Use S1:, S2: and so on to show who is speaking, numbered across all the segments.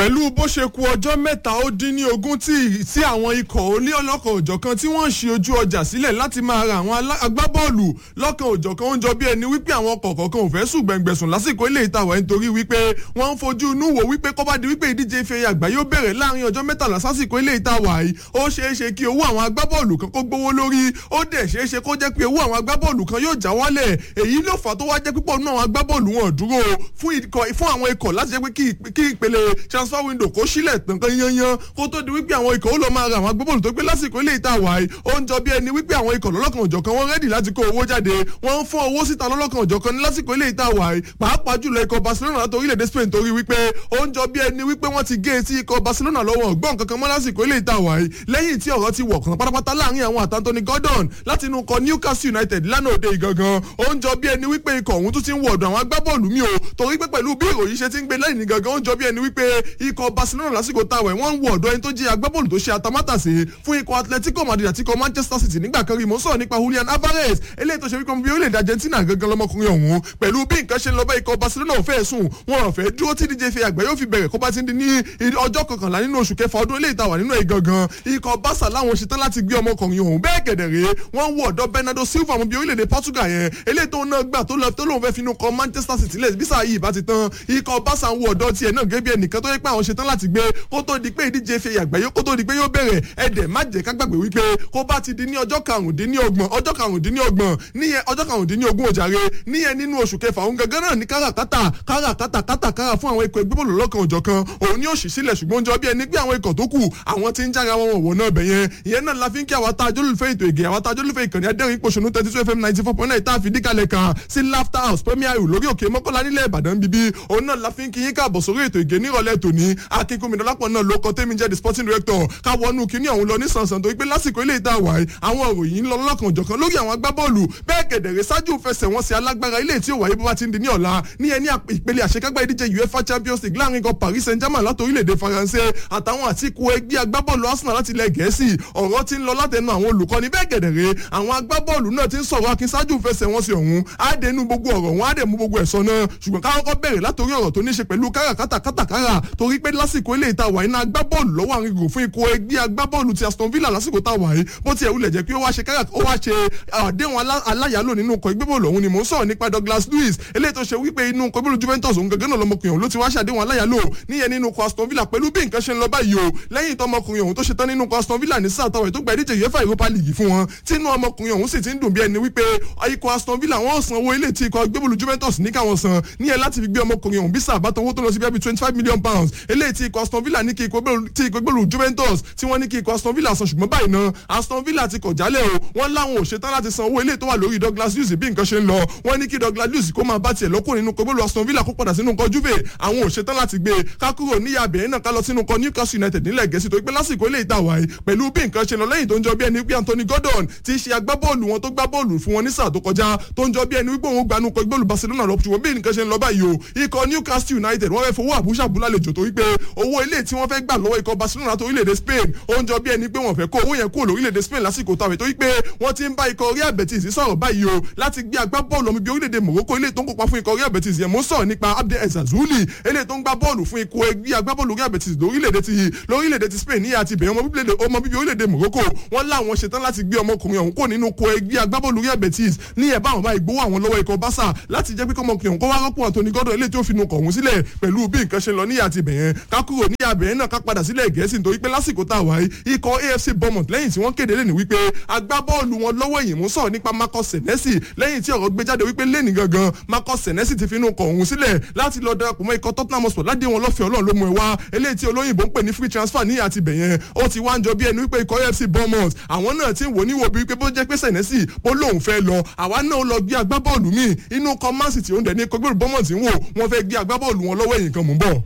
S1: pẹ̀lú bó ṣe ku ọjọ́ mẹ́ta ó dín ní ogún tí tí àwọn ikọ̀ oní ọlọ́kan òjọ̀kan tí wọ́n ń ṣe ojú ọjà sílẹ̀ láti máa ra àwọn alá- agbábọ́ọ̀lù lọ́kan òjọ̀kan ó ń jọ bí ẹni wípé àwọn ọkọ̀ kọ̀ọ̀kan ò fẹ́ sùn gbẹ̀ngbẹ̀sùn lásìkò ilé ìtawà nítorí wípé wọ́n ń fojú inú wò wípé kọ́ bá di wípé ìdíje ife àgbáyé ó bẹ̀rẹ̀ láàrin ọjọ́ mẹ́tàlá sásìkò ilé ìtawà yìí ó ṣeé ṣe kí owó àwọn agbábọ́ọ̀lù kan kó gbówó lórí ó dẹ̀ ṣeé ṣe kó jẹ́ pé owó àwọn agbábọ́ọ̀lù kan yóò já wálẹ̀ èyí ló fà tó wá jẹ́ púpọ̀ nínú àwọn agbábọ́ọ̀lù wọn dúró fún ikọ̀- fún àwọn ikọ̀ láti jẹ́ pé kí- kí ìpele transfer window kó sílẹ̀ tán kan yanyan kó tó di wípé àwọn ikọ̀ ó lọ máa ra àwọn agbábọ́ọ̀lù tó gbé lásìkò ilé ìta wàá ó ń jọ bí ẹni wípé àwọn ikọ̀ lọ́lọ́kan òjọ̀kan wọ́n rẹ́dì láti kó owó jáde wọ́n ń fún owó síta lọ́lọ́kan òjọ̀kan ní lásìkò ilé ìta wàá pàápàá jùlọ ikọ̀ Barcelona láti orílẹ̀-èdè Spain torí wípé ó ń jọ bí ẹni wípé wọ́n ti gé etí ikọ̀ Barcelona lọ́wọ́ ọ̀gbọ́n kankan mọ́ lásìkò ilé ìta wàá lẹ́yìn tí ọ̀rọ̀ ti wọ̀ kan pátápátá láàrin àwọn àti Anthony Gordon láti inú ikọ̀ Newcastle United lánàá òde ìgangan ó ń jọ bí ẹni wípé ikọ̀ ọ̀hún tún ti ń wọ̀ ọ̀dọ̀ àwọn agbábọ́ọ̀lù mi o torí pé pẹ̀lú bí ìròyìn ṣe ti ń gbé lẹ́yìn gangan ó ń jọ bí ẹni wípé ikọ̀ Barcelona lásìkò táwọn ẹ̀ wọ́n ń wọ̀ ọ̀dọ̀ ẹni tó jẹ́ agbábọ́ọ̀lù tó ṣe atamátàsé fún ikọ̀ Atletico Madrid àti ikọ̀ Manchester City nígbà kan rí mo sọ̀rọ̀ nípa Julian Alvarez eléyìí tó ṣe wípé bí orílẹ̀-èdè Argentina gangan lọmọkùnrin ọ̀hún pẹ̀lú bí nǹkan ṣe ń lọ bá ikọ̀ Barcelona ò fẹ́ sùn wọn ò fẹ́ dúró tí díje fi àgbẹ̀ yóò fi bẹ̀rẹ̀ kó bá ti ń di ní ọjọ́ kọkànlá nínú oṣù kẹfà ọdún eléyìí tàwà nínú ẹ̀ gangan ikọ̀ Barca láwọn ṣetán láti gbé ọmọkùnrin ọ̀hún bẹ́ẹ̀ kẹ̀dẹ̀rẹ́ wọ́n ń wọ ọ̀dọ̀ Bernardo Silva ọmọ bíi orílẹ̀-èdè Portugal yẹn eléyìí tó náà gbà tó lọ tó lóun fẹ́ finú kọ Manchester City lẹ̀ bísà yìí bá ti tán ikọ̀ Barca ń wọ ọ̀dọ̀ tiẹ̀ náà gẹ́gẹ́ bí ẹnìkan tó yẹ pé àwọn ṣetán láti gbé kó tó di pé ìdíje fi àgbáyé kó tó di pé yóò bẹ̀rẹ̀ ẹ̀dẹ̀ má jẹ́ ká gbàgbé wípé kó bá ti di ní ọjọ́ karùndínlọ́gbọ̀n ọjọ́ karùndínlọ́gbọ̀n níyẹn ọjọ́ karùndínlógún òjàre níyẹn nínú oṣù kẹfà òun gangan náà ní káràkátà káràkátà kátàkárà fún àwọn ikọ̀ ẹgbẹ́ bọ́ọ̀lù lọ́kàn òjọ̀kan òun ni ó sì sílẹ̀ ṣùgbọ́n jọ bí ẹni pé àwọn ikọ̀ tó kù àwọn ti ń jára wọn wọ̀ náà bẹ̀ yẹn ìyẹn náà la fi ń kí àwọn atájọ́ lùfẹ́ ètò ìgè àwọn atájọ́ lùfẹ́ ìkànnì adẹ́rìn ìpòṣónú thirty two fm ninety four point nine tá a fi díkàlẹ̀ kan sí laughter house premier ìlú lórí òkè mọ́kànlá nílẹ̀ ìbàdàn bíbí òun náà la fi ń kí yín káàbọ̀ sórí ètò ìgè nírọ̀lẹ́ tòní akínkùnmídọ́lápọ̀ náà ló kọ́ tẹ́mi jẹ́ the sporting director káwọnú kíní ọ̀hún lọ ní sànsàn tó wípé lásìkò ilé ìta wàá àwọn òròyìn lọ lọ́kàn òjọ̀kan lórí àwọn agbábọ́ọ̀lù bẹ́ẹ̀ kẹ̀dẹ̀rẹ̀ ṣáájú fẹsẹ̀wọnsẹ̀ alágbára ilé tí ó wáyé bó bá ti ń di ní ọ̀la ní ẹni ìpele àṣekágbá ìdíje uefa champions league láàrin ikọ̀ paris saint germain láti orílẹ̀-èdè faransé àtàwọn àtìkù ẹgbẹ́ agbábọ́ọ̀lù arsenal láti ilẹ̀ gẹ̀ẹ́sì ọ̀rọ̀ ti ń lọ látẹnu àwọn olùkọ́ni bẹ́ẹ̀ kẹ̀dẹ̀rẹ̀ àwọn agbábọ́ọ̀lù náà ti ń sọ̀rọ̀ akin ṣáájú fẹsẹ̀wọnsẹ̀ ọ̀hún àdẹnu gbogbo ọ̀rọ̀ wọn àdẹ̀mú gbogbo ẹ̀sọ́ náà ṣùgbọ́n káwọn kọ́ bẹ̀rẹ̀ látòrí ọ̀rọ̀ tó ní ṣe pẹ̀lú káràkátà kátàkárà torí pé lásìkò ilé ìta wàyí náà agbábọ́ọ̀lù lọ́wọ́ àwọn ìgò fún ikọ̀ ẹgbẹ́ agbábọ́ọ̀lù ti aston villa lásìkò tá a wàyí bó tiẹ̀ wulẹ̀ jẹ́ pé ó wá ṣe kárà ó wá ṣe àdéhùn alá- aláyàlò nínú ikọ̀ ẹgbẹ́ bọ́ọ̀lù ọ̀hún ni mò ń sọ̀rọ̀ nípa douglas lewis eléyìí tó ṣe wípé inú ikọ̀ bọ́ọ̀lù juventus òun gangan náà lọmọkùnrin ọ̀hún ló ti wá ṣàdéhùn aláyàlò níyẹn nínú ikọ̀ aston villa pẹ̀lú bí nǹkan ṣe ń lọ báyìí o lẹ́yìn tó ọmọkùnrin ọ̀hún tó ṣe tán nínú ikọ̀ aston villa ní sáà táwọn ètò gba ìdíje uefa europa league fún wọn tí inú ọmọkùnrin ọ̀hún sì ti ń dùn bí ẹni wípé ikọ̀ aston villa wọ́n san owó ilé tí ikọ̀ gbẹ́bọ̀lù juventus ní káwọn san níyẹn láti fi gbé ọmọkùnrin ọ̀hún bí sáà bá tọwọ́ tó lọ sí bíi twenty five million pounds eléyìí tí ikọ̀ aston villa ní kí ikọ̀ gbẹ́bọ̀lù- tí ikọ̀ gbẹ́bọ̀lù juventus tí wọ́n ní kí ikọ̀ aston villa san ṣùgbọ́n báyìí náà aston villa ti kọ̀ jálẹ̀ o wọ́n láwọn ò ṣetán láti san owó ilé tó wà lórí douglas lewis bí nǹkan ṣe ń lọ wọ́n ní kí douglas lewis kó máa bá tiẹ̀ lọ́kùn nínú kọ́gbọ́lù aston villa kó padà sínú nǹkan juve àwọn ò ṣetán láti gbé e ká kúrò níyà bẹ̀rẹ̀ náà ká lọ sínú nǹkan newcastle united nílẹ̀ gẹ̀ẹ́sì tó pé lásìkò ilé ìta wáyé pẹ̀lú bí nǹkan ṣe lọ lẹ́yìn tó ń jọ bí ẹni pé anthony gordon ti ṣe agbábọ́ọ̀lù wọn tó gbá bọ́ọ̀lù fún wọn ní sáà tó kọjá tó ń jọ bí ẹni wípé òun gbanú kọ ìgbọ́ọ̀lù barcelona lọ ṣùgbọ́n bí nǹkan ṣe ń lọ báyìí o ikọ̀ newcastle united wọ́n fẹ́ fowó àbúṣà búlá lejò tó wípé owó ilé tí wọ́n fẹ́ gbà lọ́wọ́ ikọ̀ barcelona tó orílẹ̀-èdè spain ó ń jọ bí ẹni pé wọ́n fẹ́ kó owó yẹn kúrò lórílẹ̀-èdè spain lásìkò tàwé tó wípé wọ́n ti ń bá ikọ̀ real betis sọ̀rọ̀ báyìí o láti gbé agbábọ́ọ̀lù ọmọ ibi orílẹ̀-èdè morocco ilé tó ń kópa fún ikọ̀ real betis yẹn mo ń sọ̀rọ̀ nípa abdel ezazuli ilé tó ń gbá bọ́ọ̀lù fún ikọ̀ ẹgbẹ́ agbábọ́ọ̀lù real betis lórílẹ̀-èdè ti lórílẹ̀-èdè ti spain ní àti ìbẹ̀rẹ̀ ọmọ bíbí orílẹ̀-èdè morocco wọ́n láwọn ṣetán láti gbé ọmọkùnrin ọ̀hún kó nínú ikọ̀ ẹgbẹ́ agbábọ́ọ̀lù real betis ní ẹ̀ bá àwọn bá ìgbówó àwọn lọ́wọ́ ikọ̀ barca láti jẹ́ pé kọ́mọkùnrin ọ̀hún kó wá rọ́pò anthony gordon ilé tí ó fi nu kọ̀ọ̀hún sílẹ̀ pẹ̀lú bí nǹkan ṣe lọ ní àti ìbẹ̀yẹn ká kúrò ní àbẹ̀yẹn náà ká padà sílẹ̀ gẹ̀ẹ́sì nítorí pé lásìkò tá a wáyé ikọ̀ afc bournemouth lẹ́yìn tí wọ́n kéde lẹ́nu wípé agbábọ́ọ̀lù wọn lọ́wọ́ èyí mú sọ̀rọ̀ nípa marcus senesi lẹ́yìn tí ọ̀rọ̀ gbé jáde wípé lẹ́nì gangan marcus senesi ti fi inú kọ̀ ọ̀hún sílẹ̀ láti lọ darapọ̀ mọ́ ikọ̀ tottenham hotspur ládé wọn lọ́fẹ̀ẹ́ ọlọ́run ló mú ẹ wá eléyìí tí olóyìnbó ń pè ní free transfer ní àti bẹ̀yẹn ó ti wá ń jọ bí ẹni wípé ikọ̀ afc bournemouth àwọn náà ti ń wò níwò bí wípé bó jẹ́ pé senesi bó lóun fẹ́ lọ àwa náà lọ gbé agbábọ́ọ̀lù míì inú kọ́ man city òun dẹ̀ ní ikọ̀ gbèrú bournemouth ń wò wọ́n fẹ́ gbé agbábọ́ọ̀lù wọn lọ́wọ́ èyí kan mú bọ̀.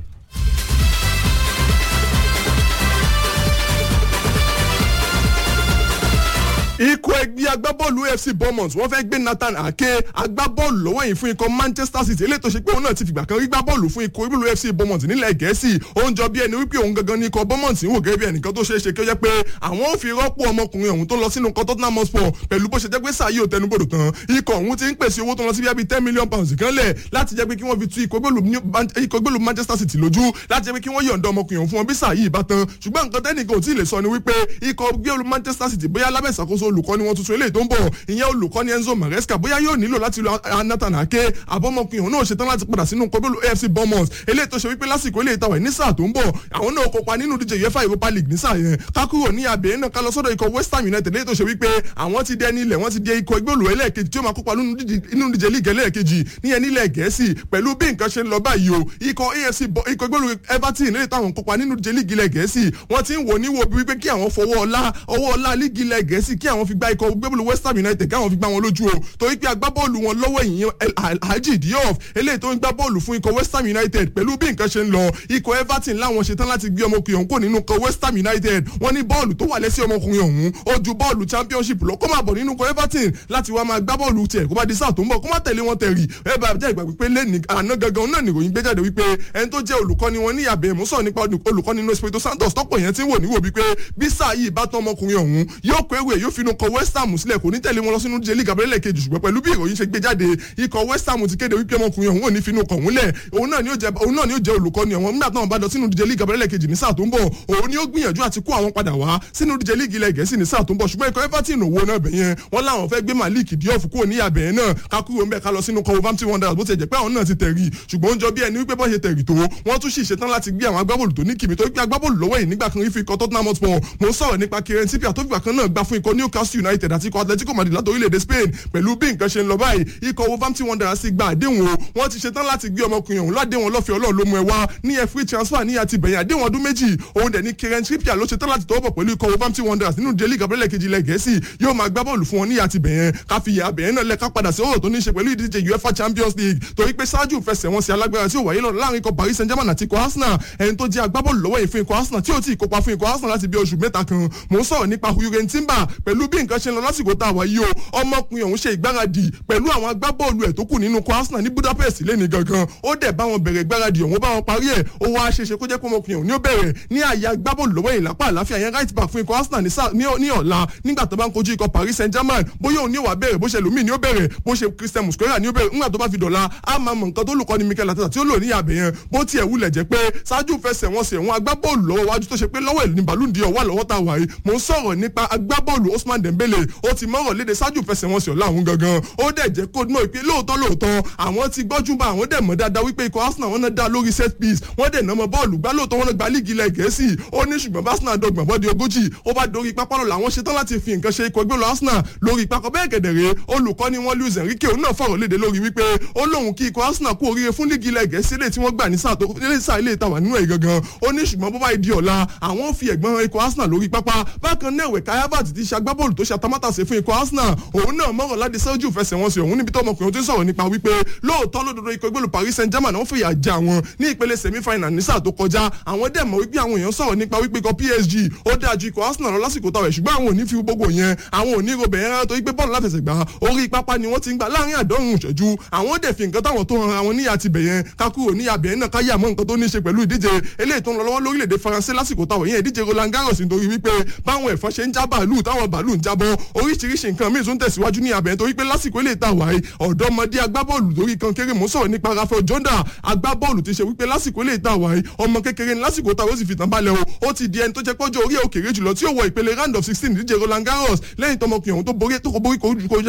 S1: ikọ̀ ẹgbẹ́ agbábọ́ọ̀lù AFC Bournemouth wọ́n fẹ́ gbé Nathan Ake agbábọ́ọ̀lù lọ́wọ́ yìí fún ikọ̀ Manchester City eléyìí tó ṣe pé òun náà ti fìgbà kan rí gbábọ́ọ̀lù fún ikọ̀ ìbílù AFC Bournemouth nílẹ̀ Gẹ̀ẹ́sì ó ń jọ bí ẹni wípé òun gangan ní ikọ̀ Bournemouth ń wò gẹ́gẹ́ bí ẹnìkan tó ṣeé ṣe kí ó jẹ́ pé àwọn ò fi rọ́pò ọmọkùnrin ọ̀hún tó lọ sínú ikọ̀ Tottenham Hotspur pẹ̀lú bó ṣe jẹ́ pé sáà yóò tẹnubodò tán ikọ̀ ọ̀hún ti ń pèsè owó tó lọ sí bí ten million pounds kan lẹ̀ láti jẹ́ pé kí wọ́n fi tu ikọ̀ ìgbélú Manchester City lójú láti jẹ́ pé kí wọ́n yọ̀ǹda ọmọkùnrin ọ̀hún fún wọn bí sáà yìí bá tán ṣùgbọ́n nǹkan tẹ́nìkan ò tí ì lè sọ ni wípé ikọ̀ ìgbélú Manchester City bóyá lábẹ́ ìṣàkóso olùkọ́ni wọn tuntun eléyìí tó ń bọ̀ ìyẹn olùkọ́ni Enzo Maresca bóyá yóò nílò láti lo Nathan Ake àbọ̀mọkùnrin òun náà ṣetán láti padà sínú kọ́bílù AFC Bournemouth eléyìí tó ṣe wípé lásìkò eléyìí tàwa ní sáà tó ń bọ̀ àwọn náà kópa nínú díje UEFA Europa League ní sáà yẹn kákúrò ní abẹ́ náà ká lọ sọ́dọ̀ ikọ̀ West Ham United eléyìí tó ṣe wípé àwọn ti dẹ nílẹ̀ wọ́n ti di ikọ̀ ìgbélú ẹlẹ́ẹ̀kejì tí ó máa kópa nínú díje league ẹlẹ́ẹ̀kejì níyẹn nílẹ̀ Gẹ̀ẹ́sì pẹ̀lú bí nǹkan ṣe ń lọ báyìí o ikọ̀ AFC ikọ̀ ìgbélú Everton eléyìí táwọn kópa nínú díje league ilẹ̀ Gẹ̀ẹ́sì wọ́n ti ń wò níwò bí wípé kí àwọn fọwọ́ ọlá ọwọ́ ọlá league ilẹ̀ Gẹ̀ẹ́sì kí àwọn fi gba ikọ̀ ìgbélú West Ham United káwọn fi gbá wọn lójú o torí pé agbábọ́ọ̀lù wọn lọ́wọ́ ìyẹn Alhaji Diop eléyìí tó ń gbá bọ́ọ̀lù fún ikọ̀ West Ham United pẹ̀lú bí nǹkan ṣe ń lọ ikọ̀ Everton láwọn ṣetán láti gbé ọmọkùnrin ọ̀hún kò nínú ikọ̀ West Ham United wọ́n ní bọ́ọ̀lù tó wà lẹ́sẹ̀ ọmọkùnrin ọ̀hún ó ju bọ́ọ̀lù championship lọ kó máa bọ̀ nínú ikọ̀ Everton láti wá máa gbá bọ́ọ̀lù tiẹ̀ kó bá di sáà tó ń bọ̀ kó má tẹ̀lé wọn tẹ̀rì ẹ bá jẹ́ ìgbà pípé lẹ́ni àná gangan náà nìròyìn gbé jáde wípé ẹni tó jẹ́ olùkọ́ni wọn ní àbẹ̀ mú sọ̀rọ̀ nípa olùkọ́ni inú Espirito Santos tọ́pọ̀ yẹn ti ń wò níwò wípé bí sáà yìí bá tán ọmọkùnrin ọ̀hún yóò kó ewé yóò finú kọ West Ham sílẹ̀ kò ní tẹ̀lé wọn lọ sínú díje league abẹ́rẹ́lẹ̀ kejì ṣùgbọ́n pẹ̀lú bí ìròyìn ṣe gbé jáde ikọ̀ West Ham ti kéde wípé ọmọkùnrin ọ̀hún ò ní finú kọ̀ wúnlẹ̀ òun náà ni ó jẹ́ olùkọ́ni ọ̀hún nígbà táwọn bá lọ sínú díje league abẹ́rẹ́lẹ̀ kejì ní sáà tó ń bọ̀ òun ni ó gbìyànjú àti kó àwọn padà wá sínú díje league ilẹ̀ Gẹ̀ẹ́sì ní sáà tó ń bọ̀ ṣùgbọ́n ikọ̀ Everton òwò náà bẹ̀yẹn wọ́n láwọn fẹ́ gbé Malik Diop kúrò ní àbẹ̀ náà kákúrò ń bẹ̀ ká lọ sínú Wolverhampton Wanderers bó ti jẹ́ pé àwọn náà ti tẹ̀rì ṣùgbọ́n ó ń jọ bí ẹni wípé bọ́ ṣe tẹ̀rì tó wọ́n tún sì ṣetán láti gbé àwọn agbábọ́ọ̀lù tó ní kìmí tó gbé agbábọ́ọ̀lù lọ́wọ́ yìí nígbà kan rí fi ikọ̀ Tottenham Hotspur mo ń sọ̀rọ̀ nípa Kieran Trippier tó fìgbà kan náà gbá fún ikọ̀ Newcastle United àti ikọ̀ Atletico Madrid láti orílẹ̀-èdè Spain pẹ̀lú bí nǹkan ṣe ń lọ báyìí ikọ̀ Wolverhampton Wanderers ti gba àdéhùn o wọ́n ti ṣetán láti gbé ọmọkùnrin ọ̀hún ládéhùn ọlọ́fẹ́ Ọlọ́run ló mú ẹ wá ní ẹ free transfer ní àti bẹ̀yìn àdéhùn ọdún méjì òun dẹ̀ ní Kieran Trippier ló ṣetán láti tọwọ́ bọ̀ pẹ̀lú ikọ̀ Wolverhampton Wanderers nínú jẹ́lí gabriel kejì ilẹ̀ Gẹ̀ẹ́sì yóò máa gbá bọ́ọ̀lù fún wọn ní àti bẹ̀yẹn káfíyà bẹ̀yẹn náà lẹ́ka padà sí ọ̀rọ̀ tó ní í ṣe pẹ̀lú ìdíje UEFA Champions League torí pé ṣáájú ìfẹsẹ̀wọnsẹ̀ alágbára tí ó wáyé lọ láàrin ikọ̀ Paris Saint-Germain àti ikọ̀ Arsenal ẹni tó jẹ́ agbábọ́ọ̀lù lọ́wọ́ yìí fún ikọ̀ Arsenal tí ó ti kópa fún ikọ̀ Arsenal láti bí oṣù mẹ́ta kan mò ń sọ̀rọ̀ nípa Jurgen Timber pẹ̀lú bí nǹkan ṣe ń lọ lásìkò tá a wáyé o ọmọkùnrin ọ̀hún ṣe ìgbáradì pẹ̀lú àwọn agbábọ́ọ̀lù ẹ̀ tó kù nínú ikọ̀ Arsenal ní Budapest lẹ́ni gangan ó dẹ̀ bá wọn bẹ̀rẹ̀ ìgbáradì ọ̀hún bá wọn parí ẹ̀ ó wá ṣeṣe kó jẹ́ pé ọmọkùnrin ọ̀hún ní ó bẹ̀rẹ̀ ní àyà agbábọ́ọ̀lù lọ́wọ́ yìí lápá àláfíà yẹn right back fún ikọ̀ Arsenal ní ọ̀la nígbà tó bá ń kojú ikọ̀ Paris Saint-Germain bóyá òun ní ó wá bẹ̀rẹ̀ bó ṣe lómi ní ó bẹ̀rẹ̀ bó ṣe Christian Musquera ní ó bẹ̀rẹ̀ nígbà tó bá fi dọ̀la á máa mọ̀ nǹkan tó lùkọ́ ni Mikel Arteta tí ó lò ní àbẹ̀ yẹn bó tiẹ̀ wulẹ̀ jẹ́ pé ṣáájú fẹsẹ̀ wọn sẹ̀ wọn agbábọ́ọ̀lù lọ́wọ́ wájú tó ṣe pé lọ́wọ́ ẹ̀ ní Ballon d'Or wà lọ́wọ́ tá a wà yìí mò ń sọ̀rọ̀ nípa agbábọ́ọ̀lù Ousmane Dembele ó ti mọ̀rọ̀ léde ṣáájú fẹsẹ̀ wọn sẹ̀ láwọn gangan ó dẹ̀ jẹ́ kó mọ̀ pé lóòótọ́ lóòótọ́ àwọn ti gbọ́jú bá àwọn dẹ̀ mọ̀ dáadáa wípé ikọ̀ Arsenal wọn náà dá lórí set piece wọ́n dẹ̀ nà mọ́ bọ́ọ̀lù gbá lóòótọ́ wọn gba líìgì ilẹ̀ Gẹ̀ẹ́sì ó ní ṣùgbọ́n Arsenal dọ̀gbọ̀n bọ́ọ̀dì ogójì ó bá dorí pápá lọ làwọn ṣetán láti fi nǹkan ṣe ikọ̀ ẹgbẹ́ lọ Arsenal lórí pápá bẹ́ẹ̀ gẹ̀dẹ̀rẹ̀ olùkọ́ni wọn Luis Enrique òun náà fọ̀rọ̀ léde lórí wípé ó lóun kí ikọ̀ Arsenal kú oríire fún líìgì ilẹ̀ Gẹ̀ẹ́sì lè tí wọ́n gbà ní sáà tó ilé sáà ilé ìtawà nínú ẹ̀ gangan ó ní ṣùgbọ́n bó bá di ọ̀la àwọn fi ẹ̀gbọ́n ikọ̀ Arsenal lórí pápá bákan náà ẹ̀wẹ̀ káyábàtì ti ṣe agbábọ́ọ̀lù tó ṣe atamátàsé fún ikọ̀ Arsenal òun náà mọ̀rọ̀ láti sẹ́jú fẹsẹ̀wọnsẹ̀ òun níbi tó ọmọkùnrin tó ń sọ̀rọ̀ nípa wípé lóòótọ́ lódodo ikọ̀ ìgbélú Paris Saint-Germain wọ́n fìyà jẹ àwọn ní ìpele semi-final ní sáà tó kọjá àwọn dẹ̀ mọ̀ wípé àwọn èèyàn sọ̀rọ̀ nípa wípé ikọ̀ PSG ó dáa ju ikọ̀ Arsenal lọ lásìkò táwọn ẹ̀ ṣùgbọ́n àwọn ò ní fi gbogbo yẹn àwọn ò ní robẹ̀ yẹn rárá torí pé bọ́ọ̀lù láfẹsẹ̀gbá orí pápá ni wọ́n ti ń gbà láàrin àdọ́rùn ìṣẹ́jú àwọn dẹ̀ fi nǹkan táwọn tó ran àwọn níyà ti bẹ̀ yẹn kákúrò níyà bẹ̀ yẹn náà káyà mọ́ nǹkan tó ní í ṣe pẹ̀lú ìdíje eléyìí tó ń lọ lọ́wọ́ lórílẹ̀‐èdè Faransé lásìkò táwọn yẹn ìdíje Roland Garros nítorí wípé báwọn ẹ̀fọn ṣe ń já bàálù táwọn bàálù ń jábọ́ oríṣiríṣi nǹkan míì tún tẹ̀síwájú ní abẹ́ torí pé lásìkò ilé ìta wáyé ọ̀dọ́mọdé agbábọ́ọ̀lù lórí kan kéré mọ́ sọ̀rọ̀ nípa Rafael Jonda agbábọ́ọ̀lù ti ṣe wípé lásìkò ilé ìta wáyé ọmọ kékeré ní lásìkò táwọn ó sì fi tàn balẹ̀ o ó ti di ẹni tó jẹ́ pọ́jọ́ orí òkèrè jùlọ tí ó wọ ìpele round of sixteen ìdíje Roland Garros lẹ́yìn tọmọkùnrin ọ̀hún tó borí tó kọ borí kojú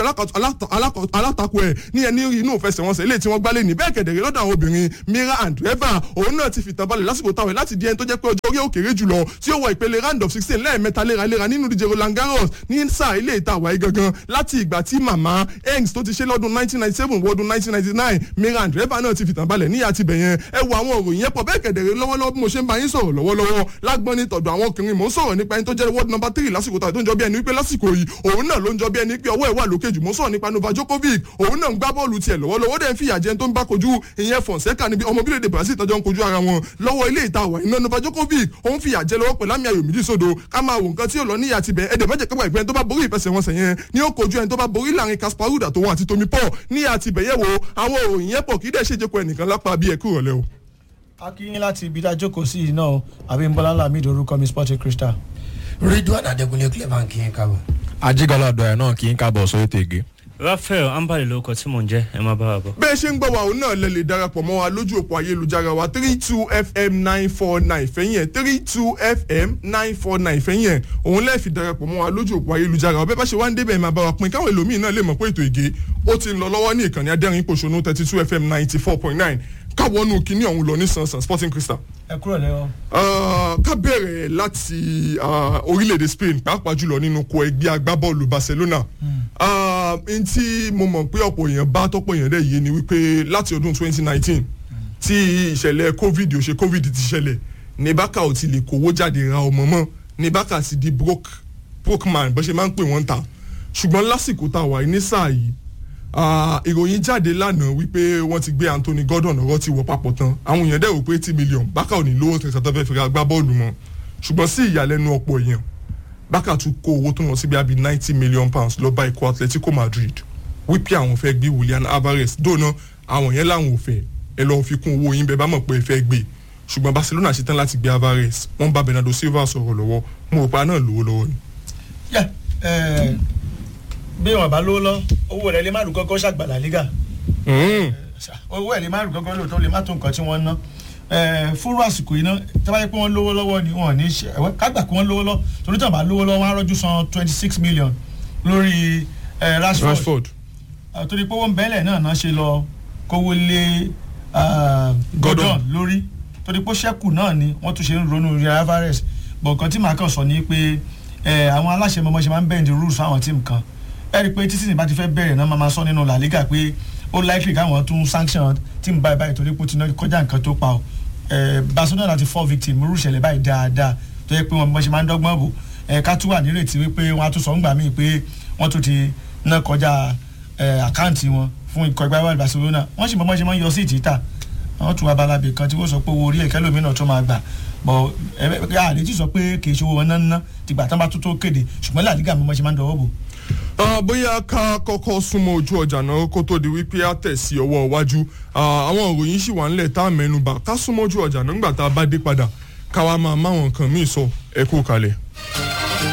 S1: alátakò ẹ̀ ní ẹni inú ìfẹsẹ̀wọnsẹ̀ ilé tí wọ́n gbálẹ̀ ní bẹ́ẹ̀ kẹ̀dẹ̀rẹ́ lọ́dọ̀ àwọn obìnrin Mira Andreeva òun náà ti fi tàn balẹ̀ lásìkò táwọn láti di ẹni tó jẹ́ pé ọjọ́ orí òkèrè jùlọ tí ó wọ ìpele round of sixteen lẹ́ẹ̀mẹ́ta léraléra nínú ìdíje Roland Garros ní sáà ilé ìta àwáyé gangan láti ìgbà tí màmá Engs tó ti ṣe lọ́dún nineteen ninety seven wọ́dún nineteen ninety nine Mira Andreeva náà ti fi tàn balẹ̀ níyà tibẹ̀ yẹn ẹ wo àwọn òròyìn yẹn pọ̀ bẹ́ẹ̀ kẹ̀dẹ̀rẹ́ lọ́wọ́lọ́wọ́ bí mo ṣe ń bá yín sọ̀rọ̀ lọ́wọ́lọ́wọ́ lágbọ́n ní tọ̀dọ̀ àwọn ọkùnrin mò ń sọ̀rọ̀ nípa ẹni tó jẹ́ world number three lásìkò tó ń jọ bí ẹni wípé lásìkò yìí òun náà ló ń jọ bí ẹni pé ọwọ́ ẹ̀ wà lókè jù mò ń sọ̀rọ̀ nípa Novak Djokovic òun náà ń gbá bọ́ọ̀lù tiẹ̀ lọ́wọ́lọ́wọ́ dẹ̀ ń fìyà jẹun tó ń bá kojú ìyẹn Fonseca níbi ọmọ bílẹ̀ èdè Brazil tọ́jọ́ ń kojú ara wọn lọ́wọ́ ilé ìta àwà iná Novak Djokovic òun fìyà jẹ lọ́wọ́ pẹ̀lú àmì ayò méjì sódò ká máa wò nǹkan tí ò lọ níyà tibẹ̀ ẹ̀dẹ̀ mẹ́jẹ̀ kápá ìgbẹ́ ẹni tó bá borí ìfẹsẹ̀wọnsẹ̀ yẹn ni ó kojú ẹni tó bá borí láàrin Caspar Ruud àtòun àti Tommy Paul ní àti ìbẹ̀yẹ̀wò àwọn òròyìn yẹn pọ̀ kí dẹ̀ ṣèjẹ́kọ̀ ẹnìkan lápá bí ẹ̀kú rọ̀lẹ́ o.
S2: akínyìn láti ibi dájọ́ kò sí iná o Abímbọ́lá Lamid orúkọ mi Sporting Crystal.
S3: Ridwan Adékúnlé clevan kí n kábọ̀.
S4: ajígalá ọ̀dọ̀ ẹ̀ náà kì í kábọ̀ sórí tègé.
S5: Raphael ambali lórúkọ tí mò ń jẹ́ ẹ má bá wa bọ̀.
S1: bẹ́ẹ̀ ṣe ń gbọ́ wa òun náà lè lè darapọ̀ mọ́ wa lójú òpó ayélujára wa three two fm nine four nine fẹ́yìn ẹ̀ three two fm nine four nine fẹ́yìn ẹ̀ òun lẹ́ẹ̀ fi darapọ̀ mọ́ wa lójú òpó ayélujára wa bẹ́ẹ̀ bá ṣe wá ń débẹ̀ máa bá wa pín káwọn èlòmíì náà lè mọ̀ pé ètò ìgé ó ti ń lọ lọ́wọ́ ní ìkànnì adẹ́rìn pòṣónú thirty two fm ninety four point nine káwọnú kínní ọ̀hún lọ ní sansan sporting crystal
S2: ẹ kúrò lẹ́wọ̀.
S1: Uh, ká bẹ̀rẹ̀ láti uh, orílẹ̀-èdè Spain pàápàá jùlọ nínú kó ẹgbẹ́ agbábọ́ọ̀lù Barcelona uh, n tí mo mọ̀ pé ọ̀pọ̀ èèyàn bá tọ́pọ̀ èèyàn dẹ̀ yé ni wípé láti ọdún 2019 tí ìṣẹ̀lẹ̀ covid ò ṣe covid ti ṣẹlẹ̀ ní Barca ò ti lè kówó jáde ra ọmọ mọ́ ní Barca ti di broke broke man bó ṣe máa ń pè wọ́n ta ṣùgbọ́n lásìkò tá a wà ní sáà yìí ìròyìn jáde lánàá wípé wọ́n ti gbé Anthony Gordon ọ̀rọ̀ ti wọ̀ papọ̀ tán àwọn èèyàn dẹ̀ rò pé eighty million Barca ò ní lówó tẹ̀sán tó fẹ́ fi ra gbá bọ́ọ̀lù mọ́ ṣùgbọ́n sí ìyàlẹ́nu ọ̀pọ̀ èèyàn Barca tún kó owó tó lọ sí bí i ninety million pounds lọ bá ikọ̀ Atletico Madrid wípé àwọn fẹ́ gbé Julian Alvarez dóná àwọn yẹn làwọn ò fẹ́ ẹ lọ́ọ́ fi kún owó yín bẹ́ẹ̀ bá mọ̀ pé ẹ fẹ́ gbé ṣùgbọ́n Barcelona ṣetán láti gbé Alvarez wọ́n bá Bernardo Silva sọ̀rọ̀ lọ́wọ́ mo rò pa náà lówó lọ́wọ́ ni.
S2: bí wọn bá lówó lọ owó rẹ lè má rú gọgọ ṣàgbàlá liga owó ẹ lè má rú gọgọ lóòótọ́ lè má tó nǹkan tí wọ́n ná fúrú àsìkò yìí náà tí wọ́n bá yẹ pé wọ́n lówó lọ́wọ́ ni wọ́n ní ṣe kágbà pé wọ́n lówó lọ torí tí wọ́n bá lówó lọ́wọ́ wọ́n á rọ́jú san twenty six million lórí Rashford torí pé wọ́n bẹ́lẹ̀ náà náà ṣe lọ kówó lé Gordon lórí torí pé ṣẹ́kù náà ni wọ́n tún ṣe ń ronú rí Alvarez bọ̀ nǹkan tí màá kàn sọ ni pé àwọn aláṣẹ mọ́mọ́ ṣe máa ń bend the rules fáwọn tíìmù kan ẹ rí i pé títí nígbà tí fẹ́ bẹ̀rẹ̀ náà máa sọ nínú La Liga pé ó likely káwọn tún sanction tíìmù báyìí báyìí torí pé ó ti ná kọjá nǹkan tó pa ọ́ Barcelona láti fall victim irú ìṣẹ̀lẹ̀ báyìí dáadáa tó yẹ pé wọ́n ṣe máa ń dọ́gbọ́n bò ká tún wà nírètí wípé wọ́n á tún sọ ń gbà míì pé wọ́n tún ti ná kọjá àkáǹtì wọn fún ikọ̀ ẹgbẹ́ wàlú Barcelona wọ́n sì mọ́ ṣe máa ń yọ sí ìtìta wọ́n tún abalabè kan tí wọ́n sọ pé owó orí ẹ̀kẹ́ lómìnà tó máa gbà bọ̀ ẹ àlejò sọ pé kì í ṣe owó wọn náà ná tìgbà tán bá tó tó kéde ṣùgbọ́n La Liga mọ́ ṣe máa ń dọwọ́ bò
S1: bóyá ká kọ́kọ́ súnmọ́ ojú ọjà náà kó tó di wípé á tẹ̀ sí ọwọ́ iwájú àwọn òròyìn sì wà nílẹ̀ tá a mẹ́nubà ká súnmọ́ ojú ọjà náà nígbà tá a bá dé padà ká wá máa máwọn nǹkan míì sọ ẹ kú kalẹ̀.